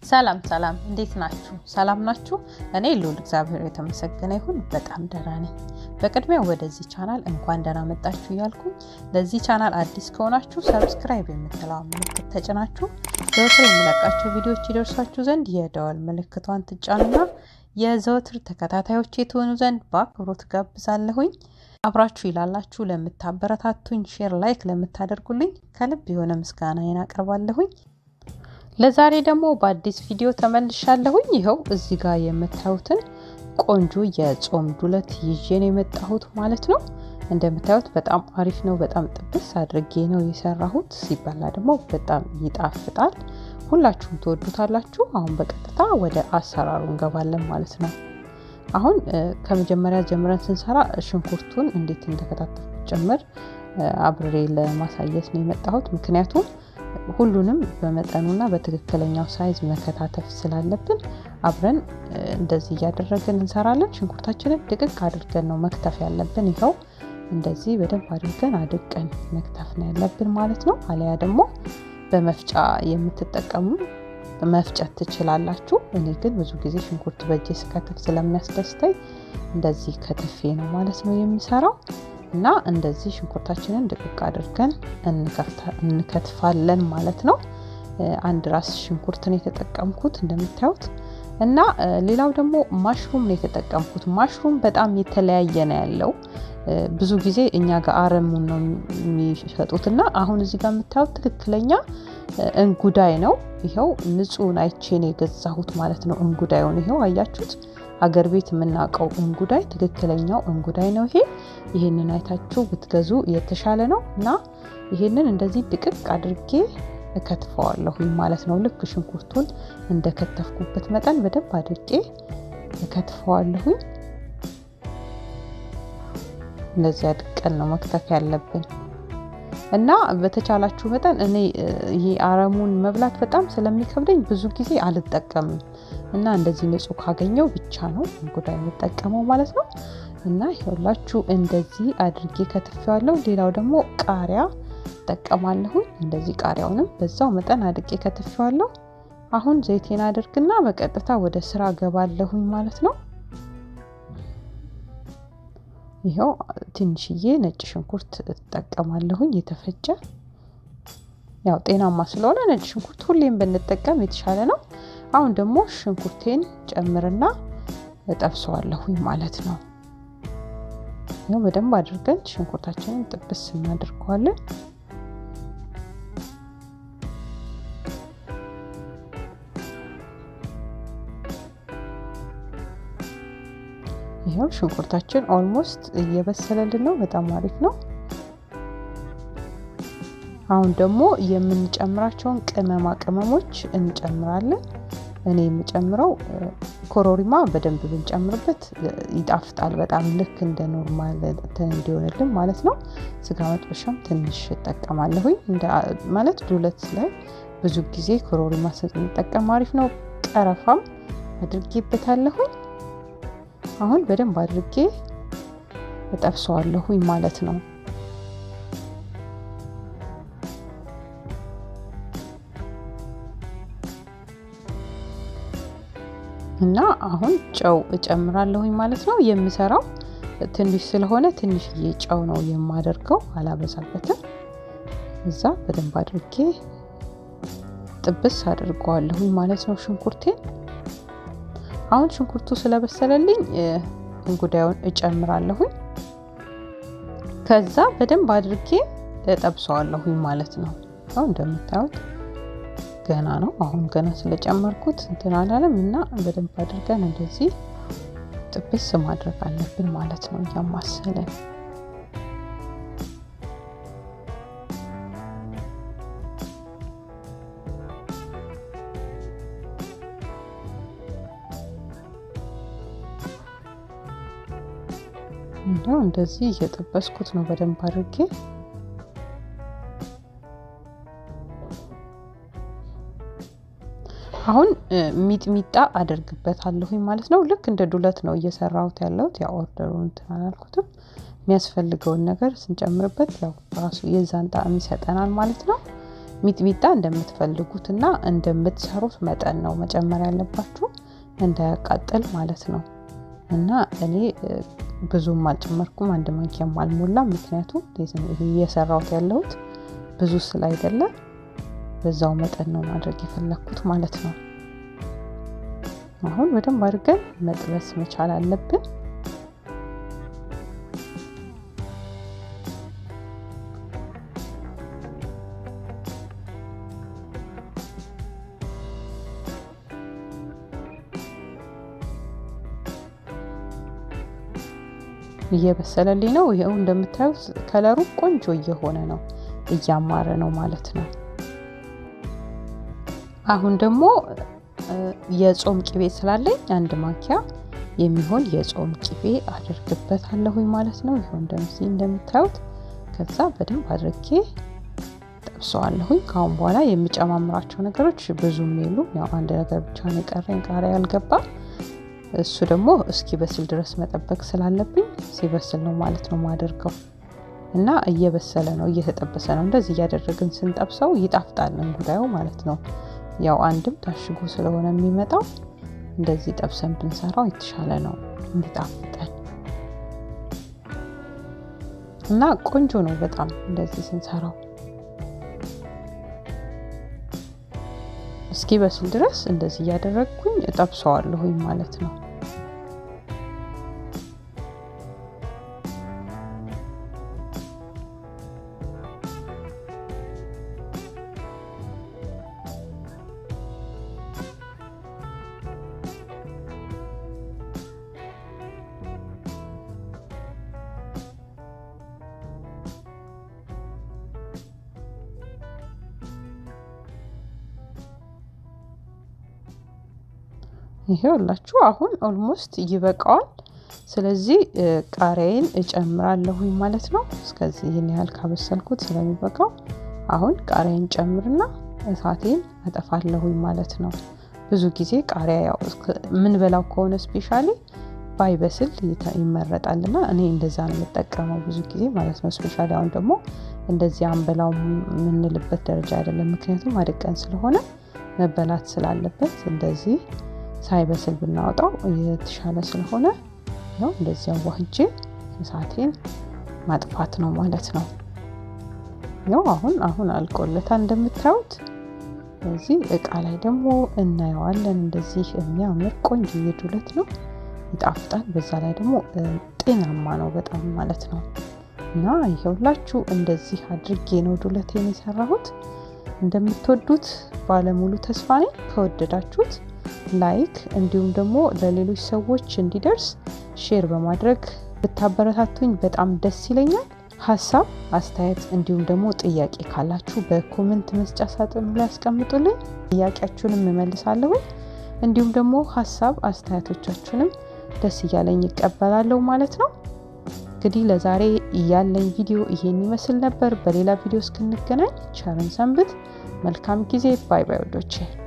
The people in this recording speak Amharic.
ሰላም ሰላም፣ እንዴት ናችሁ? ሰላም ናችሁ? እኔ ልዑል እግዚአብሔር የተመሰገነ ይሁን በጣም ደህና ነኝ። በቅድሚያ ወደዚህ ቻናል እንኳን ደህና መጣችሁ እያልኩኝ ለዚህ ቻናል አዲስ ከሆናችሁ ሰብስክራይብ የምትለዋ ምልክት ተጭናችሁ ዘወትር የምለቃቸው ቪዲዮዎች ይደርሷችሁ ዘንድ የደወል ምልክቷን ትጫኑና የዘወትር ተከታታዮች የትሆኑ ዘንድ በአክብሮት ጋብዛለሁኝ። አብራችሁ ይላላችሁ ለምታበረታቱኝ፣ ሼር ላይክ ለምታደርጉልኝ ከልብ የሆነ ምስጋናዬን አቀርባለሁኝ። ለዛሬ ደግሞ በአዲስ ቪዲዮ ተመልሻለሁኝ። ይኸው እዚህ ጋር የምታዩትን ቆንጆ የጾም ዱለት ይዤ ነው የመጣሁት ማለት ነው። እንደምታዩት በጣም አሪፍ ነው። በጣም ጥብስ አድርጌ ነው የሰራሁት። ሲበላ ደግሞ በጣም ይጣፍጣል። ሁላችሁም ትወዱታላችሁ። አሁን በቀጥታ ወደ አሰራሩ እንገባለን ማለት ነው። አሁን ከመጀመሪያ ጀምረን ስንሰራ ሽንኩርቱን እንዴት እንደከታተፍኩት ጭምር አብሬ ለማሳየት ነው የመጣሁት ምክንያቱም ሁሉንም በመጠኑና በትክክለኛው ሳይዝ መከታተፍ ስላለብን አብረን እንደዚህ እያደረግን እንሰራለን። ሽንኩርታችንን ድቅቅ አድርገን ነው መክተፍ ያለብን። ይኸው እንደዚህ በደንብ አድርገን አድቀን መክተፍ ነው ያለብን ማለት ነው። አሊያ ደግሞ በመፍጫ የምትጠቀሙ መፍጨት ትችላላችሁ። እኔ ግን ብዙ ጊዜ ሽንኩርት በእጄ ስከትፍ ስለሚያስደስተኝ እንደዚህ ከትፌ ነው ማለት ነው የሚሰራው። እና እንደዚህ ሽንኩርታችንን ድቅቅ አድርገን እንከትፋለን ማለት ነው። አንድ ራስ ሽንኩርትን የተጠቀምኩት እንደምታዩት እና ሌላው ደግሞ ማሽሩም ነው የተጠቀምኩት። ማሽሩም በጣም የተለያየ ነው ያለው። ብዙ ጊዜ እኛ ጋር አረሙን ነው የሚሸጡት እና አሁን እዚህ ጋር የምታዩት ትክክለኛ እንጉዳይ ነው። ይኸው ንጹህን አይቼን የገዛሁት ማለት ነው። እንጉዳዩን ይኸው አያችሁት። አገር ቤት የምናውቀው እንጉዳይ ትክክለኛው እንጉዳይ ነው ይሄ። ይሄንን አይታችሁ ብትገዙ የተሻለ ነው እና ይሄንን እንደዚህ ድቅቅ አድርጌ እከትፈዋለሁኝ ማለት ነው። ልክ ሽንኩርቱን እንደከተፍኩበት መጠን በደንብ አድርጌ እከትፈዋለሁኝ። እንደዚህ አድቀን ነው መክተፍ ያለብን እና በተቻላችሁ መጠን እኔ ይሄ አረሙን መብላት በጣም ስለሚከብደኝ ብዙ ጊዜ አልጠቀምም እና እንደዚህ ንጹህ ካገኘው ብቻ ነው እንጉዳይ የምጠቀመው ማለት ነው። እና ይኸውላችሁ እንደዚህ አድርጌ ከትፌዋለሁ። ሌላው ደግሞ ቃሪያ እጠቀማለሁኝ። እንደዚህ ቃሪያውንም በዛው መጠን አድርጌ ከትፌዋለሁ። አሁን ዘይቴን አድርግና በቀጥታ ወደ ስራ ገባለሁኝ ማለት ነው። ይኸው ትንሽዬ ነጭ ሽንኩርት እጠቀማለሁኝ የተፈጨ ያው ጤናማ ስለሆነ ነጭ ሽንኩርት ሁሌም ብንጠቀም የተሻለ ነው። አሁን ደግሞ ሽንኩርቴን ጨምርና እጠብሰዋለሁኝ ማለት ነው። ያው በደንብ አድርገን ሽንኩርታችንን ጥብስ እናደርገዋለን። ይኸው ሽንኩርታችን ኦልሞስት እየበሰለልን ነው። በጣም አሪፍ ነው። አሁን ደግሞ የምንጨምራቸውን ቅመማ ቅመሞች እንጨምራለን። እኔ የምጨምረው ኮሮሪማ በደንብ ብንጨምርበት ይጣፍጣል በጣም ልክ እንደ ኖርማል እንዲሆንልን ማለት ነው። ስጋ መጥበሻም ትንሽ እጠቀማለሁኝ ማለት ዱለት ላይ ብዙ ጊዜ ኮሮሪማ ስንጠቀም አሪፍ ነው። ቀረፋም አድርጌበታለሁኝ። አሁን በደንብ አድርጌ እጠብሰዋለሁኝ ማለት ነው። እና አሁን ጨው እጨምራለሁኝ ማለት ነው። የምሰራው ትንሽ ስለሆነ ትንሽዬ ጨው ነው የማደርገው፣ አላበዛበትም። እዛ በደንብ አድርጌ ጥብስ አድርገዋለሁኝ ማለት ነው ሽንኩርቴን። አሁን ሽንኩርቱ ስለበሰለልኝ እንጉዳዩን እጨምራለሁኝ። ከዛ በደንብ አድርጌ እጠብሰዋለሁኝ ማለት ነው። አሁን እንደምታዩት ገና ነው። አሁን ገና ስለጨመርኩት እንትን አላለም እና በደንብ አድርገን እንደዚህ ጥብስ ማድረግ አለብን ማለት ነው እያማሰለን እንደው እንደዚህ እየጠበስኩት ነው በደንብ አድርጌ አሁን ሚጥሚጣ አደርግበታለሁኝ ማለት ነው። ልክ እንደ ዱለት ነው እየሰራሁት ያለሁት። ያው ኦርደሩ እንትን አላልኩትም። የሚያስፈልገውን ነገር ስንጨምርበት ያው ራሱ የዛን ጣዕም ይሰጠናል ማለት ነው። ሚጥሚጣ እንደምትፈልጉትና እንደምትሰሩት መጠን ነው መጨመር ያለባችሁ እንዳያቃጥል ማለት ነው። እና እኔ ብዙም አልጨመርኩም፣ አንድ ማንኪያም አልሞላም። ምክንያቱም እየሰራሁት ያለሁት ብዙ ስላይደለ በዛው መጠን ነው ማድረግ የፈለግኩት ማለት ነው። አሁን በደንብ አድርገን መጥበስ መቻል አለብን። እየበሰለልኝ ነው። ይኸው እንደምታዩት ከለሩ ቆንጆ እየሆነ ነው፣ እያማረ ነው ማለት ነው። አሁን ደግሞ የጾም ቅቤ ስላለኝ አንድ ማንኪያ የሚሆን የጾም ቅቤ አድርግበታለሁኝ ማለት ነው። ይኸው እንደዚህ እንደምታዩት ከዛ በደንብ አድርጌ ጠብሰዋለሁኝ። ከአሁን በኋላ የሚጨማምራቸው ነገሮች ብዙም የሉም። ያው አንድ ነገር ብቻ ነው የቀረኝ፣ ቃሪያ ያልገባ እሱ ደግሞ እስኪ በስል ድረስ መጠበቅ ስላለብኝ ሲበስል ነው ማለት ነው ማደርገው እና እየበሰለ ነው እየተጠበሰ ነው። እንደዚህ እያደረግን ስንጠብሰው ይጣፍጣል እንጉዳዩ ማለት ነው። ያው አንድም ታሽጎ ስለሆነ የሚመጣው እንደዚህ ጠብሰን ብንሰራው የተሻለ ነው እንዲጣፍጠን እና ቆንጆ ነው በጣም እንደዚህ ስንሰራው እስኪ በስል ድረስ እንደዚህ እያደረግኩኝ እጠብሰዋለሁኝ ማለት ነው። ይሄውላችሁ አሁን ኦልሞስት ይበቃዋል። ስለዚህ ቃሪያዬን እጨምራለሁኝ ማለት ነው። እስከዚህ ይህን ያህል ካበሰልኩት ስለሚበቃው አሁን ቃሪያዬን ጨምርና እሳቴን አጠፋለሁኝ ማለት ነው። ብዙ ጊዜ ቃሪያ ያው የምንበላው ከሆነ ስፔሻሊ ባይበስል ይመረጣልና እኔ እንደዛ ነው የምጠቀመው ብዙ ጊዜ ማለት ነው። ስፔሻሊ አሁን ደግሞ እንደዚህ አንበላው የምንልበት ደረጃ አይደለም። ምክንያቱም አድቀን ስለሆነ መበላት ስላለበት እንደዚህ ሳይበስል ብናወጣው የተሻለ ስለሆነ ነው። እንደዚህ አዋህጄ እሳቴን ማጥፋት ነው ማለት ነው። ያው አሁን አሁን አልቆለታል እንደምታዩት። እዚህ እቃ ላይ ደግሞ እናየዋለን። እንደዚህ የሚያምር ቆንጆ ዱለት ነው፣ ይጣፍጣል። በዛ ላይ ደግሞ ጤናማ ነው በጣም ማለት ነው። እና ይኸውላችሁ እንደዚህ አድርጌ ነው ዱለቴን የሰራሁት። እንደምትወዱት ባለሙሉ ተስፋ ነኝ። ከወደዳችሁት ላይክ እንዲሁም ደግሞ ለሌሎች ሰዎች እንዲደርስ ሼር በማድረግ ብታበረታቱኝ በጣም ደስ ይለኛል። ሀሳብ አስተያየት፣ እንዲሁም ደግሞ ጥያቄ ካላችሁ በኮመንት መስጫ ሳጥኑ ላይ ያስቀምጡልኝ። ጥያቄያችሁንም እመልሳለሁ። እንዲሁም ደግሞ ሀሳብ አስተያየቶቻችሁንም ደስ እያለኝ ይቀበላለሁ ማለት ነው። እንግዲህ ለዛሬ ያለኝ ቪዲዮ ይሄን ይመስል ነበር። በሌላ ቪዲዮ እስክንገናኝ ቸርን ሰንብት። መልካም ጊዜ። ባይ ባይ ወዶቼ